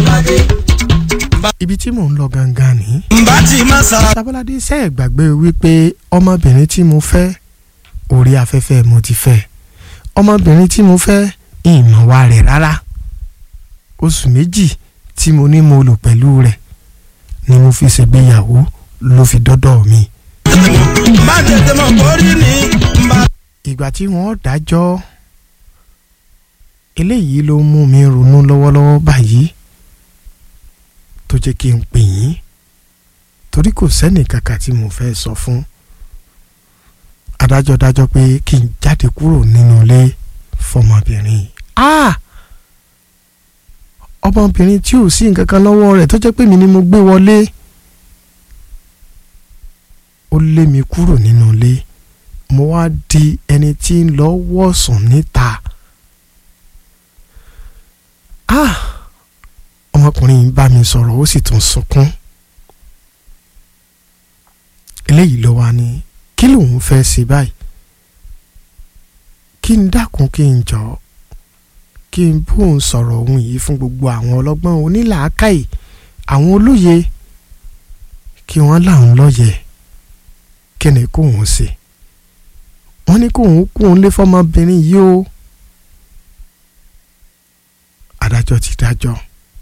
Bọ́ládé. ibi tí mò ń lọ gangan ni. Mbá ti má sa. sábọ́ládé ṣe é gbàgbé wípé ọmọbìnrin tí mo fẹ́ orí afẹ́fẹ́ mo ti fẹ́ ọmọbìnrin tí mo fẹ́ ìmọ̀ wa rẹ̀ rárá oṣù méjì tí mo ní mo lò pẹ̀lú rẹ̀ ni mo fi ṣègbéyàwó ló fi dọ́dọ̀ mi. Mbá tètè mọ̀ borí ni. Mbá. ìgbà tí wọ́n dájọ́ eléyìí ló mú mi ronú lọ́wọ́lọ́wọ́ báyìí tó jẹ́ kí n pè yín torí kò sẹ́nì kankan tí mo fẹ́ sọ fún adájọ́ dájọ́ pé kí n jáde kúrò nínú ilé fọmọbìnrin ah ọmọbìnrin tí ò sí nǹkan kan lọ́wọ́ rẹ̀ tó jẹ́ pé mi ni mo gbé wọlé ó lé mi kúrò nínú ilé mo wá di ẹni tí ń lọ wọ̀sùn níta ah ọmọkùnrin yìí bá mi sọ̀rọ̀ ó sì tún sunkún eléyìí ló wá ní kí lòun fẹ́ ṣe báyìí kí n dákun kí n jọ kí n bóun sọ̀rọ̀ ohun yìí fún gbogbo àwọn ọlọ́gbọ́n onílàákàyè àwọn olóye kí wọ́n láwọn lọ́yẹ̀ kí ni kóun ṣe wọ́n ní kóun kóun lé fọmọbìnrin yìí o adájọ́ ti dájọ́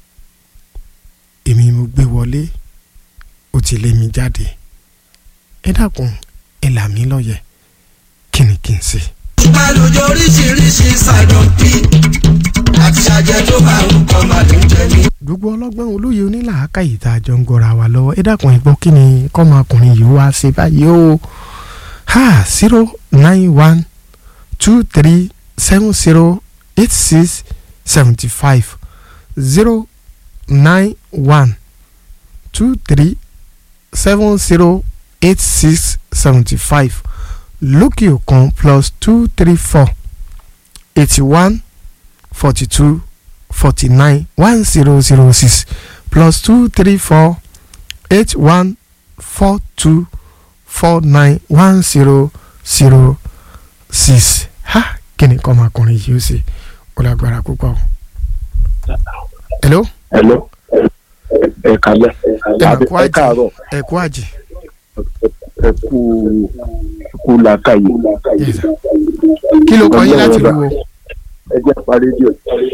èmi mo gbé wọlé ó ti lé mi jáde ẹ dákun ẹ là mí lọ́yẹ̀ kí ni kí n ṣe. Ìpàlùjọ oríṣiríṣi ṣàdọ̀pì. Àti ṣàjẹ́ tó bá ń kọ́ màlúù jẹ ní. gbogbo ọlọ́gbọ́n olóye onílàákàyè tá a jọ ń gọra wa lọ́wọ́ ẹ dákun ẹ gbọ́ kí ni kọ́mọkùnrin yìí wá ṣe báyìí o ha zero nine one two three seven zero eight six seventy five zero nine one two three seven zero eight six seventy five lókè òkun plus two three four eighty one forty two forty nine one zero zero six plus two three four eight one four two four nine one zero zero six ha kí ni kọ́ ọmọkùnrin yìí ó ṣe ó lágbára púpọ̀. hello Hello. ẹ kálẹ́ ẹ mà kú ẹ àjì káàárọ̀ ẹ kú àjì ẹ kú ẹ kú làákàyè. Yes, sir. kí ló kọ yín láti lu o ẹ jẹ́ pa rédíò.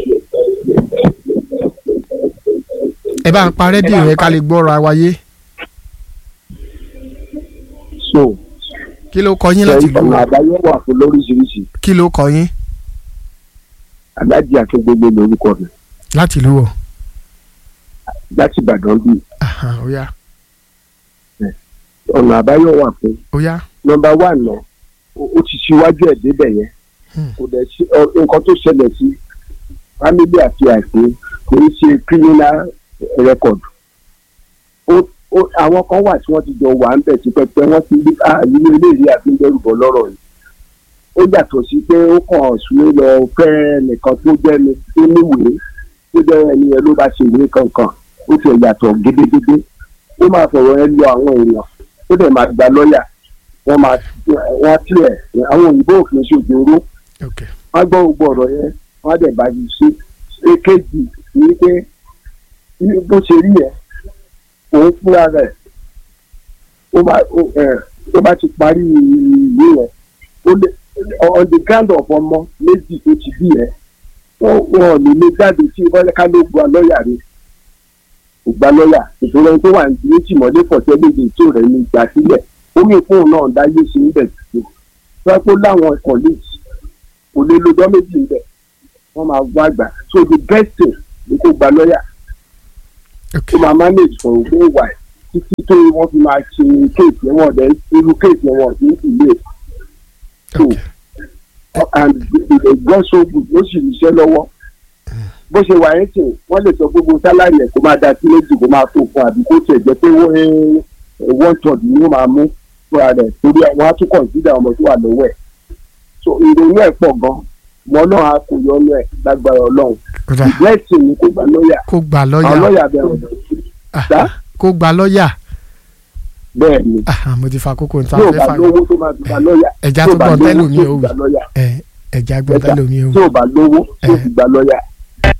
ẹ bá ń pa rédíò yẹn ká lè gbọ́ra wáyé so kí ló kọ yín láti lu ọ̀nà o àbáyọ wà fún lóríṣiríṣi kí ló kọ yín alájí akíngbégbé lórúkọ mi láti lu o láti ìbàdàn bíi Aha, ó yá ọ̀nà àbáyọ wà fún ó yá nọ́mbà wà náà ó ti ṣíwájú ẹ̀ débẹ̀ yẹn Hmm. kò dẹ̀ sí ọ, nǹkan tó ṣẹlẹ̀ sí family àti àìsí kò ń ṣe criminal record ó ó àwọn kan wà tí wọ́n ti jọ wà ń bẹ̀ tipẹ́pẹ́ wọ́n ti rí ààyè eléyìí àti ń dẹ́rù bọ́ lọ́rọ̀ yìí ó yàtọ̀ sí pé ó kàn súnmọ́ lọ fẹ́ nìkan tó jẹ́ ni tó níwèé tó jẹ́ ẹni yẹn ló bá ṣe ìwé kankan ó ti yàtọ̀ gédégédé ó máa fọ̀rọ̀ ẹ lọ àwọn èèyàn ó dẹ̀ máa gba lọ́ọ̀yà wọ́n máa wọ́n á tilẹ̀ àwọn òyìnbó òfin ṣòjòrò ok wọ́n gbọ́ gbogbo ọ̀rọ̀ yẹn wọ́n á dẹ̀ bá yìí ṣe èkejì ní pé ní bó ṣe rí yẹn òun fúnra rẹ̀ ó bá ó ẹ̀, ó bá ti parí ìwé yẹn ó lè on the ground of ọmọ méjì tó ti bí yẹn wọ́n wọ́n ò ní lè jáde tí wọ́n ká ló gba lọ́ọ̀yà rẹ̀ kò gba lọ́ọ̀yà ìṣòro ẹni tó wà ní méjì mọ́lé pọ̀tẹ́ méje tó rẹ̀ ní ìgbà sílẹ̀ ó ní fóun náà dáyé ṣe ń bẹ̀ tó wọ́n kó láwọn colleagues kò lè lọ́jọ́ méjì ń bẹ̀ wọ́n máa wá gbà so the best thing ni kó gba lọ́ọ̀yà ok tó máa manage for ogún ìwà ẹ̀ títí tó wọ́n fi máa ṣe kéèkì wọn dẹ̀ irú kéèkì wọn ní ìlú ẹ̀ so ok and the the god so good ó sì ríṣẹ́ lọ́wọ́ bó ṣe wà ẹ́ sìn wọ́n lè sọ gbogbo sálárì ẹ̀ kó máa da sí méjì kó máa tó fún àbí kó tiẹ̀ jẹ́ pé wọ́n one third ni ó máa mú fúnra rẹ̀ torí àwọn á tún consider ọmọ tó wà lọ́wọ́ ẹ̀ so ìrònú ẹ̀ pọ̀ gan mọ́ náà á kò yọnu ẹ̀ lágbára ọlọ́run kódà ìgbẹ́sìn ni kó gba lọ́ọ̀yà kó gba àwọn lọ́ọ̀yà lọ́ọ̀yà bẹ̀rẹ̀ Ah, dá kó gba lọ́ọ̀yà bẹ́ẹ̀ ni Ah, mo ti fa kókó níta tí ò fẹ́ bá fà lówó tó máa gba lọ́ọ̀yà ẹja tí tó ò bá gbọ́n lówó tẹ́lómi tó ò gba wí lọ́ọ̀yà ẹ ẹja gbọ́n Ẹja. tẹ́lómi ò tí wí ò bá lówó tó Eh. fi gba lọ́ọ̀yà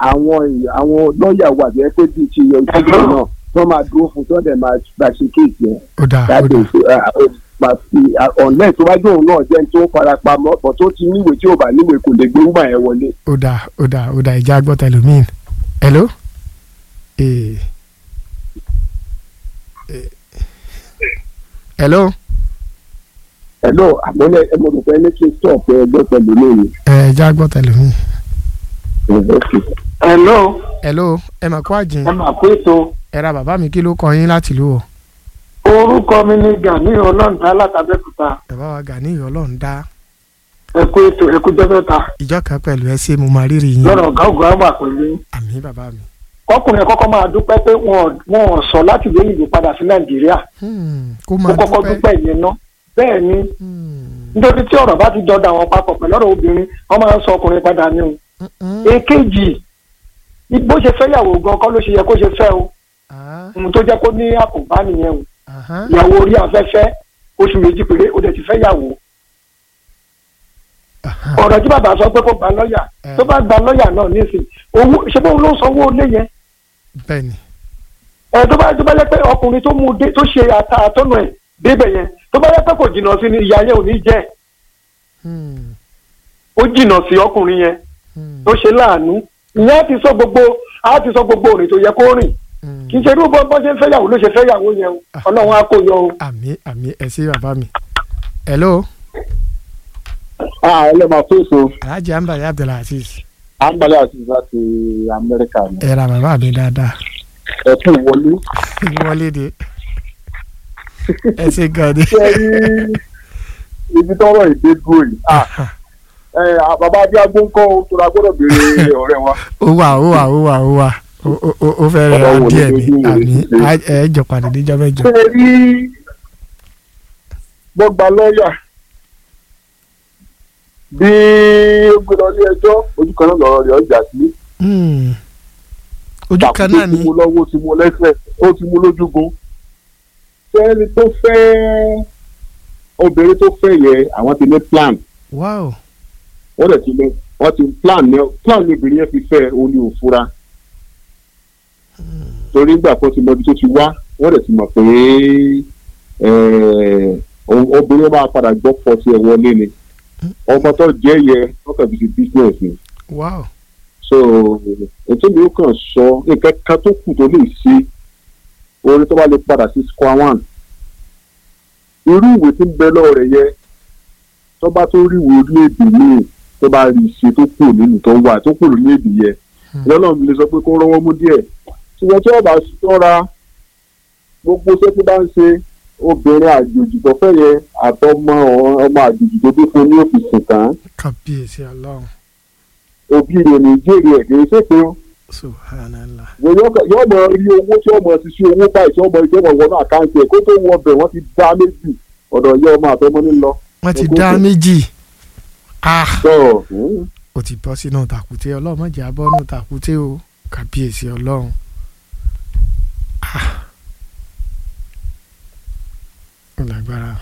àwọn èèyàn- àwọn lọ́ọ̀yà wà jẹ́ pé bíi ti yọ ìṣẹ́jú náà wọ́n máa dúró fún tó dẹ̀ máa gbà ṣe kéèkì yẹn ó dáa ó láti dáa ọ̀nlẹ̀ tó bá dóun náà jẹ́ tó farapamọ́ bọ̀ tó ti níwèé tí ò bá níwèé kò lè gbé wúmà yẹn wọlé. ó dáa ó dáa ó dáa ìjà gbọ́ tẹlómìn hello. Eh. Eh. hello. ẹ̀lọ́ àmọ́lẹ̀ ẹ̀mọ́dùpẹ́ ní kí n stop ẹgbẹ́ pẹ̀lú lónìí. ẹ ìjà gbọ́ tẹlómìn. hello hello ẹ mà kó àjìn ẹ mà pé ètò ẹ ra bàbá mi kí ló kọ yín láti lù ọ. orúkọ mi ni gani ọlọ́ǹda látàbẹ́kúta bàbá wa Gani Ọlọ́run dá ẹ kú ètò ẹ kú jẹ́fẹ́ta ìjọ kan pẹ̀lú ẹ ṣé mo máa rírì yín lọ́rọ̀ ọ̀gá ògùn àgbà pẹ̀lú àmì bàbá mi. ọkùnrin ẹ kọ́kọ́ máa dúpẹ́ pé wọn wọn ò sọ láti lé ìlú padà sí nàìjíríà Hmm, kó ó máa kọ́kọ́ dúpẹ́. dúpẹ́ ìyẹn ná bẹ́ẹ̀ ni Hmm, nítorí tí ọ̀rọ̀ bá ti jọdọ̀ àwọn papọ̀ pẹ̀lú ọ̀rọ̀ obìnrin wọ́n máa ń sọ ọkùnrin padà ní o mm, mm. èkejì bó ṣe fẹ́ yàwó gan kọ́ ló ṣe yẹ kó ṣe fẹ́ o Ah, ohun tó jẹ́ kó ní àkóbá nìyẹn o aha. ìyàwó orí afẹ́fẹ́ oṣù méjì péré ó dẹ̀ ti fẹ́ yàwó Aha. ọ̀rọ̀ tí bàbá sọ pé kó gba lọ́ọ̀yà Eh. tó bá gba lọ́ọ̀yà náà nísìnyí owó ṣé bóun ló sanwó lé yẹn bẹ́ẹ̀ni ẹ tó bá tó bá yẹ pé ọkùnrin tó mú un dé tó ṣe ata àtọ́nà ẹ̀ débẹ̀ yẹn tó bá yẹ pé kò jìnnà sí ni ìyá yẹn ò ní jẹ́ Hmm, ó jìnnà sí ọkùnrin yẹn hmm, tó ṣe láàánú ìyẹn á ti sọ gbogbo á ti sọ gbogbo òrìn tó yẹ kó rìn hmm. kì í ṣe irú bọ́ bọ́ ṣe ń fẹ́yàwó ló ṣe fẹ́yàwó yẹn o ọlọ́run á kó yọ o. àmì àmì ẹ ṣé bàbá mi. hello ẹ máa fèsò alhaji ambali abdulaziz àǹbalẹ̀ àti láti amẹ́ríkà ni ẹ ra bàbá mi dáadáa ẹ kú wọlé. wọlé de ẹ ṣé gan ni. ṣe rí ibi tọ́rọ̀ ìdè dúró yìí. Ah, ẹ, à, bàbá adéagbó ń kọ́ o tó ra gbọ́dọ̀ béèrè ọ̀rẹ́ wa. ó wà ó wà ó wà ó wà ó- ó- ó- ó fẹ́ rẹ̀ ra Bàbá wo ni díẹ̀ ojú ni wo àmì ni ṣe? á- ẹ jọ pàdé níjọ́ mẹ́jọ. ṣe rí gbọ́gba lọ́ọ̀yà bí ó gbé lọ ilé ẹjọ́ ojú kan náà lọ́rọ̀ rẹ̀ ọjà sí. Hmm. ojú kan náà ó ni ti mú lọ́wọ́ ó ti mú lẹ́sẹ̀ ó ti mú lójúgun. fẹ́ẹ́ni tó fẹ́ obìnrin tó fẹ́ yẹ àwọn ti ní plan wow wọ́n dẹ̀ ti ní wọ́n ti plan ní plan ní obìnrin yẹn fi fẹ́ òun ní òfura. torí nígbà kan ti mọ ibi tó ti wá wọ́n dẹ̀ ti mọ̀ pé eh, o- obìnrin máa padà gbọ́ pọ̀ sí ẹ̀ wọlé ni ọmọ tó jẹ́ yẹ wọ́n kàn fi ṣe business ni wow so ètò mi ó kàn sọ nǹkan kan tó kù tó lè ṣe orin tó bá lè padà sí square one irú ìwé tí ń bẹ lọ́wọ́ rẹ̀ yẹ tó bá tó rí ìwé orílẹ̀-èdè míì tó bá rí ṣe tó kù nínú tó wà tó kù lórílẹ̀-èdè yẹ lọ́nà mi lè sọ pé kó rọ́wọ́ mú díẹ̀ ṣùgbọ́n tí wọ́n bá ṣọ́ra gbogbo iṣẹ́ tí bá ń ṣe obìnrin àjòjì tó fẹ́ yẹ àtọmọ ọmọ àjòjì tó dé fún ní òfìsì kan kábíyèsí ọlọ́run òbí rẹ̀ ní jèrè ẹ̀ kì í ṣèpè ó subhanallah yóò mọ rí owó tí ọmọ ti ṣe owó báyìí tí ọmọ ìjọba wọnú àkáǹtì ẹ kó tó wọ ọbẹ wọn ti dá méjì ọ̀dọ̀ yẹ ọmọ àtọmọ nílọ. wọ́n ti Ogún dá kù. méjì ah tó ó ti bọ́ sínú tàkúté ọlọ́run má jẹ́ abọ́ nù tàkúté o kábíyèsí ọlọ́run ah ó lágbára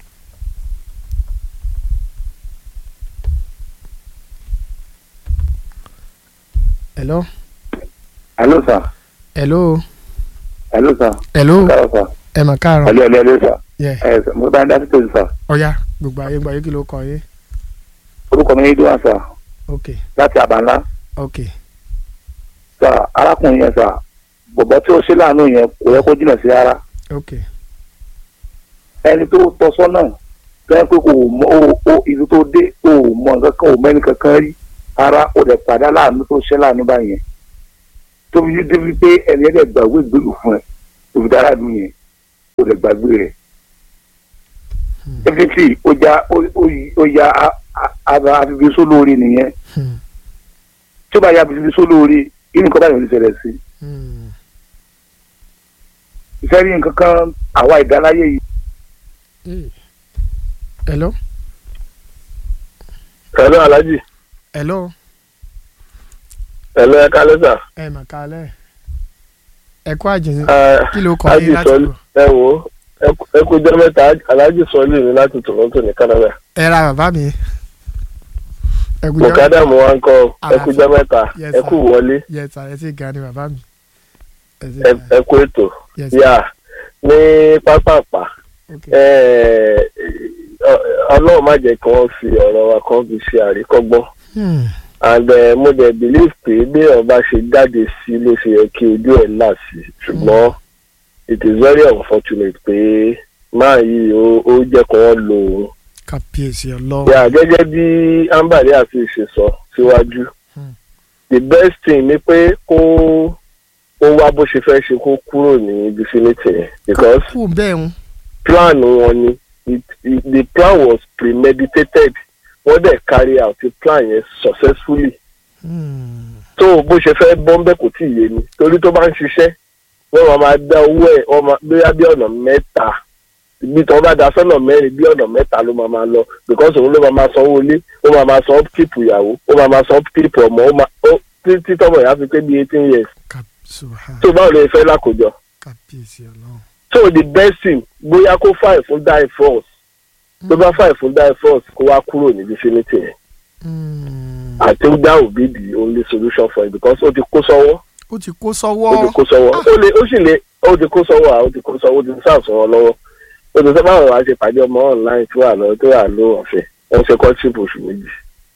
hello Hello sir. hello Hello sir. hello Káàárọ̀ sir. ẹ mà káàárọ̀ Hello hello hello sir. yẹ Ẹ sir, mo bá ń dá sí tòun sir. ọ̀ya gbogbo ayé gbọ́ ayé kí ló kọ yé Orúkọ mi ní Dúwà sir. ok Láti Àbánlá. ok Sir, arákùnrin yẹn sir. Bọ̀bọ̀ tí ó ṣe láàánú yẹn kò yẹ kó jìnnà sí ara. ok Ẹni tó tọ́ sọ́nà tó yẹ pé kò mọ o o ìlú tó dé o ò mọ nǹkan kan ò mẹ́ni kankan rí. Ara ò dẹ̀ padà láàánú tó ṣe láàánú báyẹn. Tóbi yí débi pé ẹni ẹ̀ dẹ̀ gbàgbé ìgbélú fún ẹ. Òbí dára dùn yẹn. O dẹ̀ gbàgbé rẹ̀. Definitely ó já ó- ó yí- ó ya a- a- a- àfibí sólórí nìyẹn. hmm. tí ó bá ya bìbí sólórí irú nǹkan báyìí ò ní ṣẹlẹ̀ sí Hmm. ìfẹ́ rí nǹkan kan àwa ìdáláyé yìí. Eh. hello Hello Alhaji. hello Hello ẹ kálẹ́ sà. ẹ mà kálẹ̀ ẹ kú àjẹsí Ẹ kí ló kọ Alhaji yín láti Sọlí lò ẹ wò ó ẹ kú- ẹ kú jẹ́ mẹ́ta Alhaji Sọlí mi láti Toronto ní Canada. ẹ ra bàbá mi ẹ kú jẹ́ mọ̀kádà mo wá ń kọ́ ẹ kú jẹ́ mẹ́ta Yes, ẹ sir. kú wọlé yẹ ta ẹ ti gan ni bàbá mi ẹ ti ẹ gan ẹ kú ètò Yes, sir. yà ní pápápá ok ẹ, ọ- ọlọ́run má jẹ́ kí wọ́n fi ọ̀rọ̀ wa kan fi ṣe àríkọ́gbọ́n Hmm. and uh, mo dẹ̀ believe pé bí ọba ṣe jáde sí ló ṣe yẹ kí ojú ẹ̀ là sí ṣùgbọ́n it is very unfortunate pé máa yìí ó ó jẹ́ kí wọ́n lo òun. kábíyèsí ọlọ́run yà gẹ́gẹ́ bí ambali àti ìṣe sọ síwájú Hmm. the best thing ni pé kó ó wá bó ṣe fẹ́ ṣe kó kúrò ní vicinity yẹn because kú bẹ́ẹ̀ ń plan wọn ni it, it, the plan was premeditated wọ́n dẹ̀ carry out the plan yẹn successfully Hmm. tó bó ṣe fẹ́ bọ́ńbẹ́ kò tí ì yé ni torí tó bá ń ṣiṣẹ́ wọ́n máa máa dá owó ẹ̀ wọ́n máa bóyá bí ọ̀nà mẹ́ta bí tí wọ́n bá da sọ́nà mẹ́rin bí ọ̀nà mẹ́ta ló máa máa lọ because òun ló máa máa sanwó ilé ó máa máa san upkeep ìyàwó ó máa máa san upkeep ọmọ ó máa ó títí tọmọ ìyá fi pé bí eighteen years Subhan- tó báwo lè fẹ́ lákòjọ kábíyèsí ọlọ́run so the best thing bóyá kó fàì fún die force tó bá fàì fún die force kó wá kúrò ní vicinity yẹn Hmm. I think that would be the only solution for it because ó ti kó sọ́wọ́ ó ti kó ó ti sọ́wọ́ kó sọ́wọ́ ó lè ó sì lè ó ti kó sọ́wọ́ à ó ti kó sọ́wọ́ ó ti sáà sọ́wọ́ lọ́wọ́ ó ti sábà wà á ṣe pàdé ọmọ online tó wà lọ tó wà ló ọ̀fẹ́ wọ́n ṣe kọ́ṣípù oṣù méjì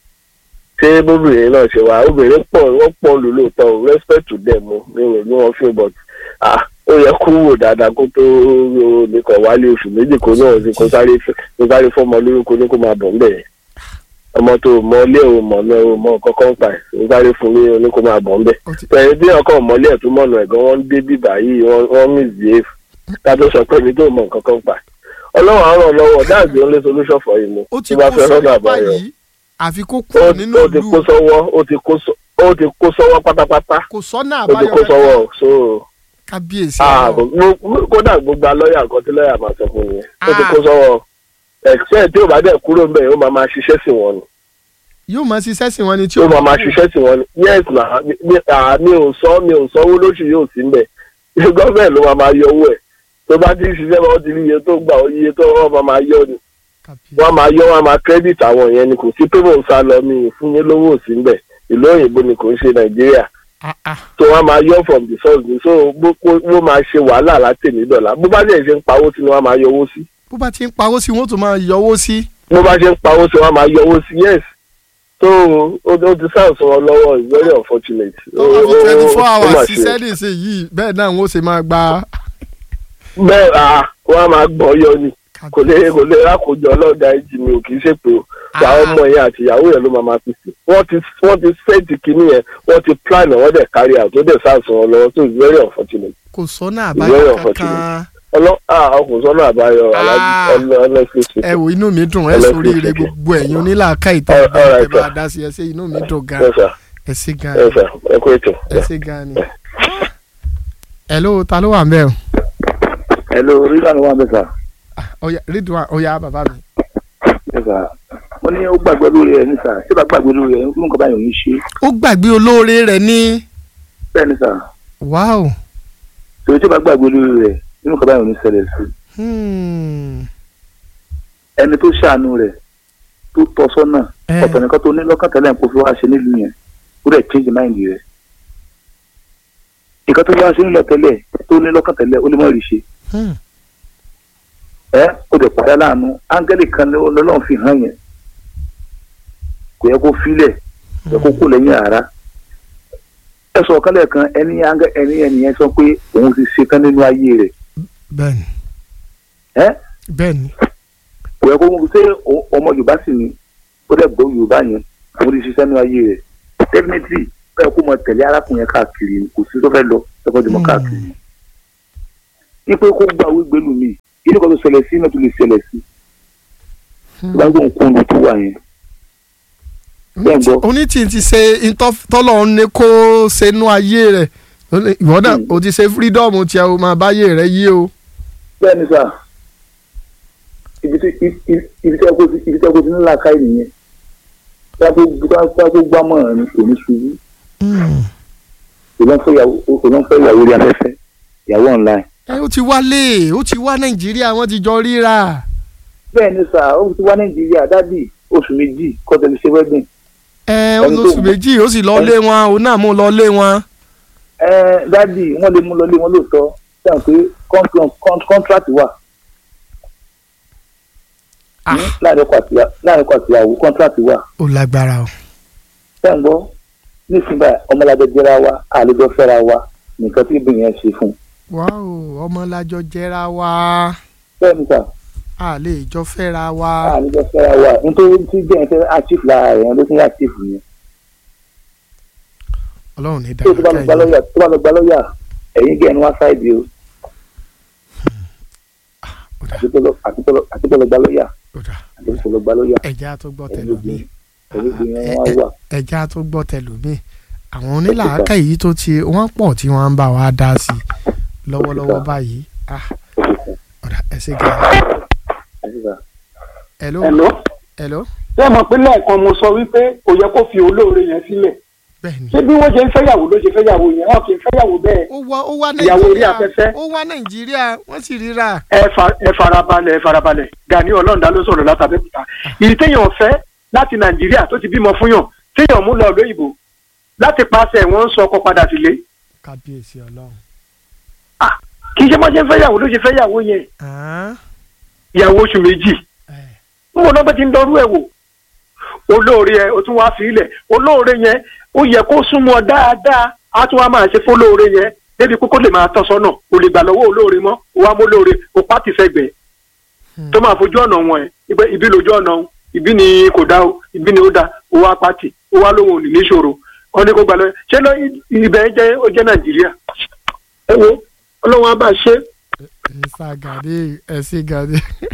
ṣé bóbìnrin náà ṣe wà obìnrin pọ̀ wọ́n pọ̀ lù lóòótọ́ o respect to them o mi ò ní wọn feel but ah ó yẹ kó wò dáadáa kó tó nìkan wálé oṣù méjì kó náà sí kó sáré kó sáré fọmọ lórúkọ ní kó máa bọ̀ ńbẹ̀ yẹn ọmọ tó mọ ilé ò mọ̀ náà ò mọ kọ́kọ́ ń pa ẹ̀ kó sáré fún mi ní kó máa bọ̀ ńbẹ̀ ó ti pẹ̀lú bí ọkọ̀ mọ́lẹ̀ tó mọ̀nà ẹ̀gán wọn ń dé bíbà yìí wọ́n wọ́n misbehave ká tó sọ pé mi tó mọ̀ nǹkan kan pa ọlọ́run á ràn lọ́wọ́ that's the only solution for him o ó ti tí bá kó fẹ́ rọ́nà sọ́wọ́ àbáyọ báyìí àfi kó ó kúrò nínú ó ti ìlú kó sọ́wọ́ ó ti kó sọ- ó ti kó sọ́wọ́ pátápátá kò sọ́nà ó ti àbáyọ kó sọ́wọ́ so kábíyèsí ah, ọlọ́run mo- kódà gbogbo lọ́ọ̀yà kan tí lọ́ọ̀yà máa sọ fún mi yẹn ó ti Ah. kó sọ́wọ́ except tí ò bá dẹ̀ kúrò ń bẹ̀ yóò máa máa ṣiṣẹ́ sí wọn ni yóò máa ṣiṣẹ́ sí wọn ni tí tí ó ó máa máa ṣiṣẹ́ sí wọn ni yes na mi ah, mi ò sọ mi ò sanwó lóṣù yóò sí mbẹ̀ gọ́ọ̀mẹ̀ ló máa máa yọ owó ẹ̀ tó bá ti ń ṣiṣẹ́ wọn ti rí iye tó gbà iye tó wọ́n máa máa yọ ni kábíyèsí wọ́n máa yọ wọ́n máa credit àwọn yẹn ni kò sí pé mò ń sá lọ mi ì fún yín lówó sí mbẹ̀ ìlú òyìnbó ni kò ń ṣe nàìjíríà ah ah tó wọ́n máa yọ from the source ni so bó bó- bó máa ṣe wàhálà láti ní dọ̀là bó bá dẹ̀ ṣe ń pawó sí ni wọ́n máa yọ owó sí bó bá ti ń pawó sí wọn ó tún máa yọwó sí bó bá ṣe ń pawó sí wọ́n máa yọ owó sí yes so ó ó ti sáà sọ wọn lọ́wọ́ it's very unfortunate. tó bá fi Ó- ó- twenty four ó mà hours ṣe. ṣiṣẹ́ nìṣe yìí bẹ́ẹ̀ náà wọ́n ṣe máa gba bẹ́ẹ̀ à wọ́n á máa gbọ́ yọ ni kò lè kò lè rákòjọ ọlọ́ọ̀dà ẹ̀jì mi ò kì í ṣèpè o àwọn ọmọ yẹn àti ìyàwó yẹn ló máa máa fi sí wọ́n ti wọ́n ti sẹ́ẹ̀tì kínní yẹn wọ́n ti plan ẹ̀ wọ́n dẹ̀ carry out ó dẹ̀ sáàsùn wọn lọ́wọ́ so it's very unfortunate kò sọ́nà Very àbáyọ unfortunate. kankan ọlọ́ ah ọkùnrin sọ́nà àbáyọ alájí Ah. ọlọ́ honestly ẹ speaking wo inú mi dùn ẹ Ẹlẹ́sìn sórí ire ìṣẹ̀kẹ̀. gbogbo ẹ̀yin onílàáká ìta All- all ẹ right, bá sir. dá sí ẹ ṣe inú mi dùn gan yes sir ẹ ṣe gan yes sir ẹ kú ètò. ẹ ṣe gan ni. hello ta ló wà ń bẹ̀ o hello rígbà ló wà bẹ́ẹ̀ sà ọ̀yá rídùn ọ̀yá bàbá mi. bẹ́ẹ̀ sà wọ́n ní ó gbàgbé lórí ẹ̀ ní sà ṣé bá gbàgbé lórí ẹ̀ nǹkan báyìí ò ní ṣe ó gbàgbé olóore rẹ̀ ní bẹ́ẹ̀ ní sà wáò tòun tí ó bá gbàgbé lórí rẹ̀ nǹkan báyìí ò ní ṣẹlẹ̀ sí hmm, ẹni tó ṣàánú rẹ̀ tó tọ́ sọ́nà Eh. ọ̀tọ̀ nìkan tó ní lọ́kàn tẹ́lẹ̀ kó fi wá ṣe nílùú yẹn ó dẹ̀ change mind rẹ̀ nǹkan tó fi wá ṣe nílò tẹ́lẹ̀ tó ní lọ́kàn tẹ́lẹ̀ ó lè mọ̀ rí ṣe hmm, ẹ ó dẹ̀ padà láàánú áńgẹ́lì kan ló- lọ́lọ́run fi hàn yẹn kò yẹ kó filẹ̀ kò yẹ kó kó lẹ́yìn ara ẹ sọ kálẹ̀ kan ẹni áńgẹ́ ẹni ẹnìyẹn sọ pé òun ti ṣe tán nínú ayé rẹ̀ bẹ́ẹ̀ni ẹ bẹ́ẹ̀ni kò yẹ kó ṣe o- ọmọ yorùbá sì ni ó dẹ̀ gbọ́ yorùbá yẹn òun ti ṣiṣẹ́ nínú ayé rẹ̀ definitely ó yẹ kó mọ tẹ̀lé arákùnrin yẹn káàkiri ni, kò sí tó fẹ́ lọ ẹ̀kọ́ jùmọ̀ káàkiri ní pé kó gbà wí gbẹ́lú mi ilé kan tó ṣẹlẹ̀ sí náà tó lè ṣẹlẹ̀ sí tó bá ń gbóhùn kó ń lu tó wà yẹn bẹ́ẹ̀ gbọ́. onítìí ti ṣe tọ́lọ̀ ń ní kó ṣe nú ayé rẹ̀ Ó ní, ìwọ náà Hmm. o ti ṣe freedom tí a máa báyé rẹ̀ yí o. bẹ́ẹ̀ ni sà ibi tí ibi ibi tí ẹ kó ti ibi tí ẹ kó ti nílà ká ènìyàn bá tó bá tó gbámọ̀ràn ni kò ní ṣubú Hmm. òun fẹ́ ìyàwó òun fẹ́ ìyàwó rí afẹ́fẹ́ ìyàwó online. ẹ ó ti wálé ó ti wá nàìjíríà wọ́n ti jọ ríra bẹ́ẹ̀ ni sà ó ti wá nàìjíríà dádì oṣù méjì kọ́tẹ́lì ṣe wedding ẹ ó Ẹni tó lóṣù mú- méjì ó sì lọ lé wọn òun náà mú lọ lé wọn. ẹ dádì wọ́n lè mú lọ lé wọn lóòótọ́ sẹ́wọ̀n pé con- con- contract wà Ah. ní láàrin ọkọ àti láàrin ọkọ àti ìyàwó contract wà ó lágbára o. sẹ́wọ̀n gbọ́ nísìnyí báyìí ọmọlájọ jẹ́ra wa àlejò fẹ́ra wa nìkan tí ibìyẹn yẹn ṣe fún un wáò ọmọ lájọ jẹra wa bẹ́ẹ̀ ni sà a lè jọ fẹ́ra wa. àlejò fẹ́ra wa nítorí tí bẹ́ẹ̀ fẹ́ achieve lára rẹ̀ ló ti ń achieve yẹn ọlọ́run ní tí o tó bá lọ gba dáadáa lọ́ọ̀yà tó bá lọ gba lọ́ọ̀yà ẹ̀yin gẹ̀ ẹnu wá sáìdì o àti tó lọ àti tó lọ àti tó lọ gba lọ́ọ̀yà àti tó lọ gba lọ́ọ̀yà ẹ̀já tó gbọ́ ẹ̀yin tẹlómi ẹ̀yin gbìyànjú wọn wà. ẹ̀já tó gbọ́ tẹlómi àwọn onílàákà yìí tó ti wọ́n pọ̀ tí wọ́n ń bá wa dá sí i lọ́wọ́lọ́wọ́ báyìí ah ọ̀dà ẹ ṣe gàdá. hello Hello. hello ṣé ẹ mọ̀ pé lẹ́ẹ̀kan mo sọ wípé kò yẹ kó fi olóore yẹn sílẹ̀ bẹ́ẹ̀ ni. ṣé bí wọ́n ṣe ń fẹ́yàwó ló ṣe fẹ́yàwó yẹn wọ́n kì í fẹ́yàwó bẹ́ẹ̀ ó wá ó wá Ìyàwó orí nàìjíríà afẹ́fẹ́. ó wá nàìjíríà wọ́n sì ríra. ẹ fa- ẹ farabalẹ̀ ẹ farabalẹ̀ Gani Ọlọ́rundá ló sọ̀rọ̀ látàbẹ́kúta ìyí téèyàn fẹ́ láti Nàìjíríà tó ti bímọ fún yàn téèyàn mú lọ lóyìnbó láti paṣẹ wọn ń sọ ọkọ padà sílé kábíyèsí ọlọ́run. kì í ṣe bọ́n ṣe ń fẹ́yàwó ló ṣe fẹ́yàwó yẹn Ah, ìyàwó oṣù méjì eh, ń wọ́n lọ́gbẹ́ ti ń dọrú ẹ̀ wò olóore ẹ o tún wá fi ilẹ̀ olóore yẹn ó yẹ kó súnmọ́ dáadáa á tún wá máa ṣe fólóore yẹn débi kókó lè máa tọ́ sọ́nà o lè gbà lọ́wọ́ olóore mọ́ o wá mú olóore o pàtì sẹ́gbẹ̀ẹ́ hmm. tó máa fojú ọ̀nà wọn ẹ̀ ibẹ̀ ibi lójú ọ̀nà o ibi ni kò dá o ibi ni ó dá o wá pàtì o wá lóhùn òní níṣòro wọn ní kó gbà lọ́wọ́ ṣé lọ ibẹ̀ jẹ́ ó jẹ́ nàìjíríà ẹ wo ọlọ́run á bá ṣe Mr. Gani ẹ ṣe Gani.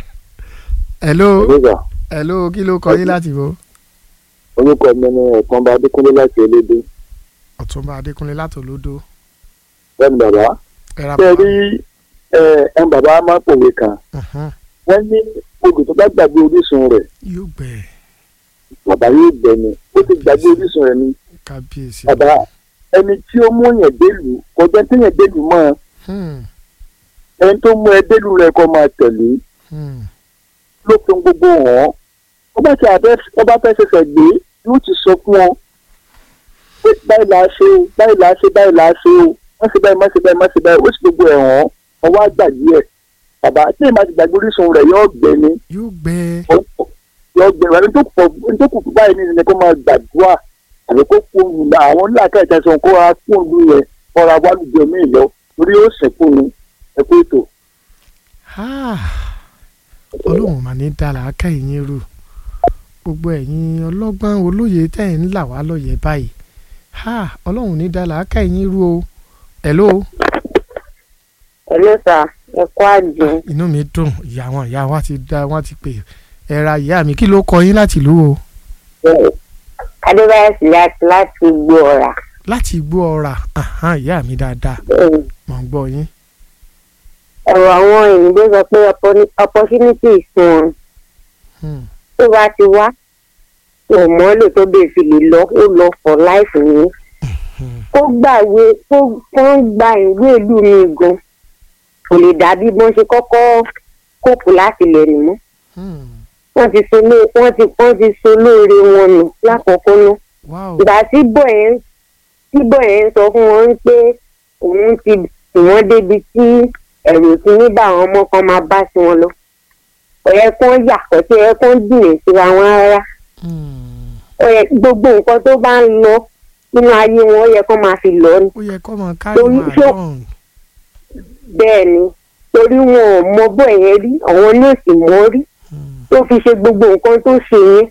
hello nígbà hello kí ló kọ yín láti wo. orúkọ mi ni ẹ̀kan bá adékúnlé láti elédè ọ̀túnba adékúnlé látòlódó. bẹ́ẹ̀ni bàbá ẹ ra ṣe bàbá. rí ẹ ẹ bàbá máa ń pòwe kan Mhm. wọ́n ní odò tó bá gbàgbé orísun rẹ̀ yóò gbẹ bàbá yóò gbẹ ni ó ti gbàgbé orísun rẹ̀ ni kábíyèsí. bàbá ẹni tí ó mú yẹn délùú kọjá tí yẹn délùú mọ́ Hmm, ẹni tó mú ẹ délùú rẹ̀ kọ́ máa tẹ̀lé hmm. ló fi gbogbo hàn ó bá ti àbẹ ó bá fẹ́ ṣẹ̀ṣẹ̀ gbé yóò ti sọ fún ọ pé báyìí là á ṣe o báyìí là á ṣe báyìí là á ṣe o má ṣe báyìí má ṣe báyìí má ṣe báyìí ó sì gbogbo ẹ̀ hàn ọwọ́ àgbàdì ẹ̀ bàbá tí èèmà ti gbàgbé orísun rẹ̀ yóò gbẹ ni yóò gbẹ. yóò gbẹ wà ní tó pọ̀ ní tó kù fún báyìí nínú ni kó máa gbàdúrà àbí kó fún un nígbà àwọn onílàkà ìtẹ̀sán kó ra fún un yẹn kọ́ra wálùjọ míì lọ torí ó sìnkú ni ẹ kó ètò. Ah, ọlọ́run mà ní dára ká ẹ̀yin rú gbogbo ẹ̀yin ọlọ́gbọ́n olóye tẹ̀ ń là wá lóye báyìí Ah, ọlọ́run ní dára ká ẹ̀yin rú o. hello Hello sir, ẹ kú àjò. inú mi dùn ìyá wọn ìyá wa ti dá wọn ti pè ẹ ra ìyá mi kí ló kọ yín láti ìlú o Adébáyọ̀ Sílẹ̀ láti gbó ọ̀rà. láti igbó ọ̀rà Ahan, ìyá mi dáadáa mọ̀ ń gbọ́ yín. Ọ̀rọ̀ àwọn òyìnbó sọ pé oppo- opportunity fún wọn. Hmm, Tó bá ti wá, kò mọ́ lò tó bèè fi lè lọ, ó lọ for life ni. hmm. Kó gbàwé kó kó ń gba ìwé ìlú mi gan. Kò lè dàbí bọ́n ṣe kọ́kọ́ kóòpù láti lẹ̀ nù mọ́. Hmm. Wọ́n ti so ló wọ́n ti wọ́n ti so lóore wọn nù lákọ̀ọ́kọ́ náà. wow ìgbà tí bọ̀ ẹ̀ ń tí bọ̀ ẹ̀ ń sọ fún wọn pé òun ti tì wọ́n débi tí ẹ̀rù ti ní bá àwọn ọmọ kan máa bá sí wọn lọ. ọ̀yẹ́ kan yà kọ́tí ẹ̀ kan jìnnà síra wọn rárá. Hmm. ọ̀yẹ́ gbogbo nǹkan tó bá ń lọ nínú ayé wọn ó yẹ kó máa fi lọ ni. ó yẹ kó máa kárí Torí wọn ṣó- àdán bẹ́ẹ̀ ni torí wọn ò mọ bọ̀ yẹn rí àwọn ní òsì mọ́ rí tó fi ṣe gbogbo nǹkan tó ṣe yẹn.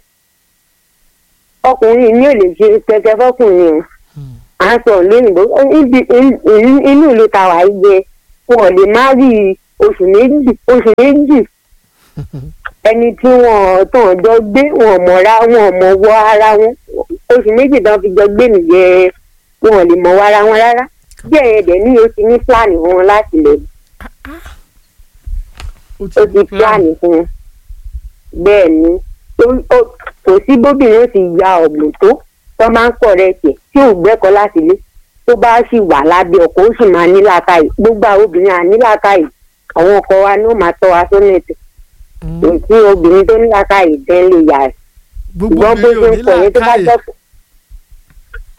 ọkùnrin ní ò lè ṣe pẹpẹ fọkùnrin o à ń sọ lóyìnbó níbi inú ìlú tàwa yìí jẹ wọn ò lè má rí oṣù méjì oṣù méjì ẹni tí wọn tàn jọ gbé wọn ò mọ̀ra wọn ò mọ̀ wọ ara wọn oṣù méjì tán fi jọ gbé nìyẹn wọn ò lè mọ̀ wọ ara wọn rárá bí ẹ̀yẹ dẹ̀ ní o ti ní pílánì fún wọn láti lè ó ó ti pílánì fún wọn bẹ́ẹ̀ ni ó- ó- kò sí bóbìnrin ó ti ya ọ̀gbìn tó tó máa ń pọ̀ rẹ̀ tiẹ̀ tí ò gbẹ́kọ̀ láti lé tó bá sì wà lábẹ́ ọkọ ó sì máa ní làákàyè gbogbo àwọn obìnrin à ní làákàyè àwọn ọkọ wa ni ó máa tọ́ wa sọ́nà ètò kò sí obìnrin tó ní làákàyè tẹ́ lè yà rẹ̀ gbogbo ṣùgbọ́n bó obìnrin ò ṣe ní ń pọ̀ yẹn tó bá làákàyè jẹ́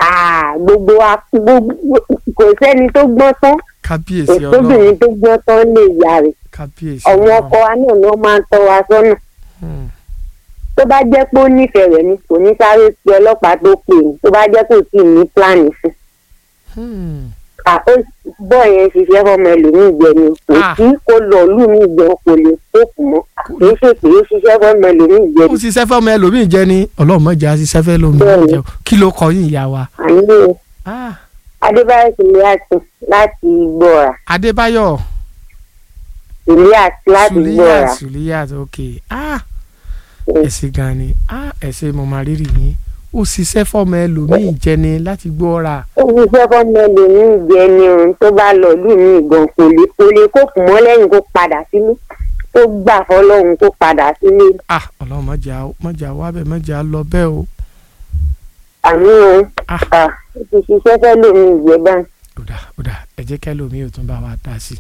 Ah, gbogbo wa gbogbo kò sẹ́ni tó gbọ́n tán kábíyèsí ọlọ́run òtóbìnrin tó gbọ́n tán lè yá rẹ̀ kábíyèsí àwọn ọlọ́run ọkọ wa náà ló máa ń tọ́ wa sọ́nà Hmm. tó bá jẹ́ pé ó nífẹ̀ẹ́ rẹ̀ ni kò ní sáré pe ọlọ́pàá tó pè ní tó bá jẹ́ kò tí ì ní pílánì fún Hmm. à ó bọ́ yẹn ṣiṣẹ́ fọmọ ẹlòmíì jẹ ni kò Ah. sí kó lọ lù mí jẹ kò lè kókù mọ́ kì í ṣe pé ó ṣiṣẹ́ fọmọ ẹlòmíì jẹ ó ni ṣiṣẹ́ fẹ́ ọmọ ẹlòmíì jẹ́ ni ọlọ́run mọ̀jà ṣiṣẹ́ fẹ́ lómi Bẹ́ẹ̀ni. jẹ́ o. kí ló kọ yín ìyá wa àní Ah, adébáyọ̀ sùlíàtì láti gbọ́ra adébáyọ̀ sùlíàtì láti gbọ́ra sùlíyàt sùlíyàt ok Ah, ẹ ṣé gan ni Ah, ẹ ṣé mo máa rírì yín ó ṣiṣẹ́ fọ́mọ ẹlòmíì jẹ́ ni láti gbọ́ra ó ṣiṣẹ́ fọmọ ẹlòmíì jẹ ni òun tó bá lọ lù mí gan kò lè kò lè kókù mọ́ lẹ́yìn kó padà sílé tó gbà fọlọ́run kó padà sílé Ah, ọlọ́run mọ̀jà mọ̀jà wá bẹ́ẹ̀ mọ̀jà lọ bẹ́ẹ̀ o àmì o Ah. ó ti ṣiṣẹ́ fẹ́ lómi ìjẹ́ báyìí. ó dà ó dà ẹ jẹ́ kẹ́lòmíì ò tún bá wa dá sí i.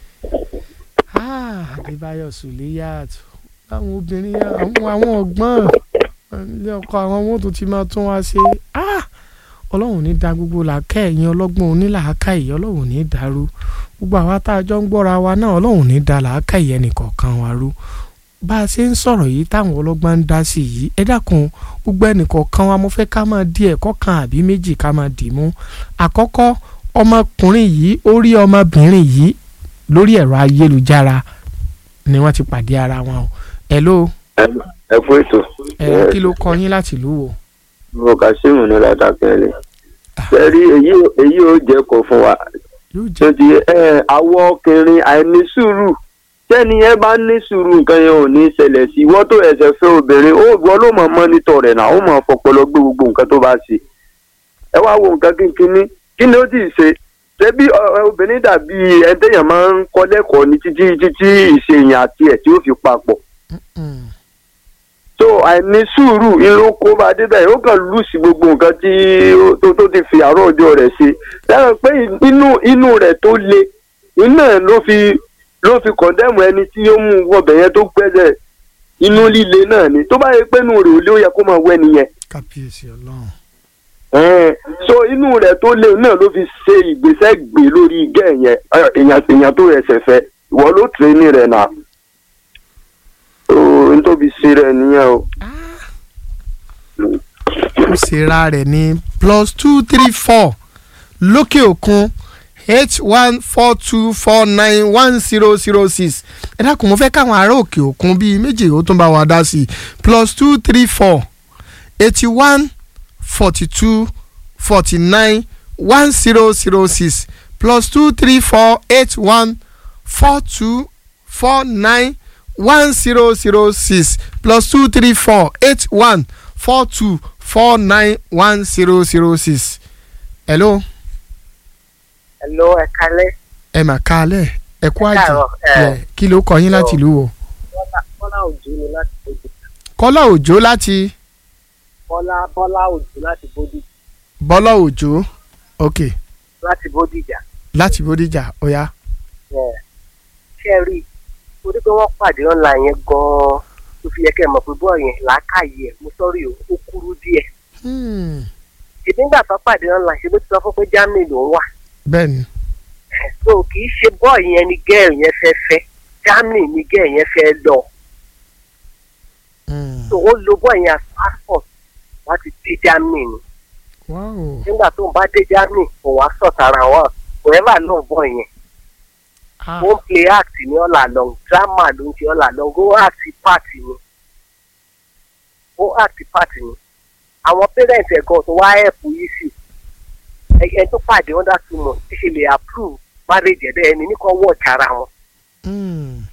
Ah, adébáyọ̀ sùlíyàt àwọn obìnrin àwọn àwọn ọgbọ́n ilé ọkọ àwọn wọn tó ti máa tún wá ṣe Ah, ọlọ́run ní da gbogbo làákẹ́ ẹ̀yìn ọlọ́gbọ́n onílàákà yìí ọlọ́run ní dàrú gbogbo àwa tá a jọ ń gbọ́ra wa náà ọlọ́run ní da làákà yìí ẹnìkọ̀ọ̀kan wa rú bá a ṣe ń sọ̀rọ̀ yìí táwọn ọlọ́gbọ́n ń dá sí yìí ẹ dákun gbogbo ẹnìkọ̀ọ̀kan wa mo fẹ́ ká máa di ẹ̀kọ́ kan àbí méjì ká máa dì mú àkọ́kọ́ ọmọkùnrin yìí ó rí ọmọbìnrin yìí lórí ẹ̀rọ ayélujára ni wọ́n ti pàdé ara wọn o hello ẹ fún ètò ẹ kí ló kọ yín láti ìlú wo. mo kàṣíìmù ní ládàkẹ́lẹ́ sẹ́rí èyí èyí ò jẹ́ kó fún wa yóò tó jẹ́ di ẹ àwọn ọkùnrin àìní sùúrù tẹ́ni ẹ bá ní sùúrù nǹkan yẹn ò ní ṣẹlẹ̀ sí ìwọ́n tó ẹsẹ̀ fẹ́ obìnrin ó wọ́n ló mọ̀ mọ́nítọ̀ rẹ̀ náà ó mọ̀ fọpọlọ gbé gbogbo nǹkan tó bá ṣe ẹ wá wo nǹkan kínkínní kí ni ó sì ṣe ṣebí ọ- ọ- obìnrin dàbí ẹdẹyàn máa ń kọ́ lẹ́kọ̀ọ́ ní títí títí ìṣèyàn àti ẹ̀ tí ó fi papọ̀ Mm. so àìní sùúrù irun kó bá débẹ̀ ó kàn lù sí gbogbo nǹkan tí ó- tó tó ti fi àárọ̀ ọjọ́ rẹ̀ ṣe lẹ́yìn pé inú inú rẹ̀ tó le iná ló fi ló fi kọ̀ndẹ́mù ẹni tí ó mú wọbẹ̀ yẹn tó gbẹ́sẹ̀ inú líle náà ni tó bá yẹ pé inú rẹ̀ ò lé ó yẹ kó máa wẹ́ nìyẹn kábíyèsí ọlọ́run ẹ̀ẹ́n so inú rẹ̀ tó le náà ló fi ṣe ìgbésẹ̀ gbé lórí igẹ́ yẹn ẹ, èèyàn èèyàn tó rẹ̀ ṣẹ̀fẹ̀ ìwọ ló tẹ̀ ní rẹ̀ náà o n tóbi ṣe rẹ̀ nìyẹn o. ó ṣera rẹ̀ ní plus two three four lókè òkun eight one four two four nine one zero zero six ẹ dákun mo fẹ́ káwọn ará òkè òkun bíi méjì ó tún bá wa dá sí i plus two three four eighty one forty two forty nine one zero zero six plus two three four eight one four two four nine one zero zero six plus two three four eight one four two four nine one zero zero six. hello Hello, ẹ kalẹ́. ẹ mà kálẹ̀ ẹ kú àjì káàárọ̀, ẹ. Yeah, kí ló kọ yín láti ìlú wo. Bọ́lá Bọ́lá Òjó ni láti Bódì. kọ́lá òjò láti Bọ́lá Bọ́lá Òjó láti Bódì bọ́lá òjò ok láti Bódìjà. láti bódìjà ọ̀yá. Ẹ, Ṣé ẹ rí i? Torí pé wọ́n pàdé online yẹn gan-an tó fi yẹ kẹ́ ẹ mọ̀ pé bọ́ọ̀ yẹn làákàyè ẹ̀ mo sọ́rí o, ó kúrú díẹ̀. Hmm, Ṣèbí nígbà tó pàdé online ṣe bó ti sọ fún pé Germany ló ń wà. bẹ́ẹ̀ ni So kì í ṣe bọ́ọ̀ yẹn ni gẹ́ẹ̀ yẹn fẹ́ fẹ́. Germany ni gẹ́ẹ̀ yẹn fẹ́ lọ. Hmm, So ó lo bọ́ọ̀ yẹn as passport láti dé Germany ni. wow nígbà tó ń bá dé Germany kò wá sọ̀tara wọn kò ẹ́ bà náà bọ̀ yẹn ah, ó ń play act ní all along drama ló ń ṣe all along ó act part ni ó act part ni àwọn parents ẹ̀ gan tó wá help yìí sí ẹ tó pàdé under two months ti ṣe lè approve marriage ẹ̀ bẹ́ẹ̀ ni ní kò watch ara wọn hmm,